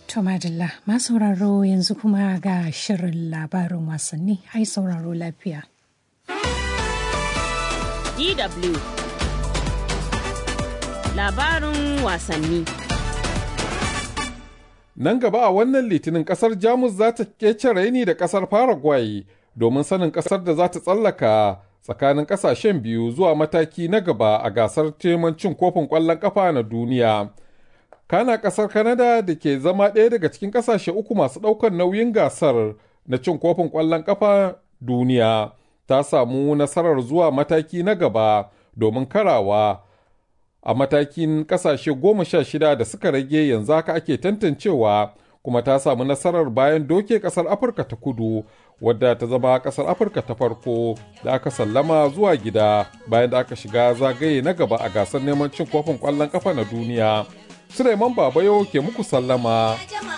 To Madalla, ma sauraro yanzu kuma ga shirin labarin wasanni, ai sauraro lafiya. DW Labarin wasanni Nan gaba a wannan litinin kasar Jamus za ta kece raini da kasar Paraguay domin sanin kasar da za ta tsallaka tsakanin kasashen biyu zuwa mataki na gaba a gasar teman cin kofin ƙwallon ƙafa na duniya. Kana kasar Canada da ke zama ɗaya daga cikin kasashe uku masu ɗaukar nauyin gasar na cin kofin ƙwallon ƙafa duniya ta samu nasarar zuwa mataki na gaba domin karawa a matakin kasashe goma sha shida da suka rage yanzu haka ake tantancewa kuma ta samu nasarar bayan doke kasar afirka ta kudu wadda ta zama kasar afirka ta farko da aka sallama zuwa gida bayan da aka shiga zagaye na gaba a gasar neman cin kofin kwallon kafa na duniya suleiman babayo ke muku sallama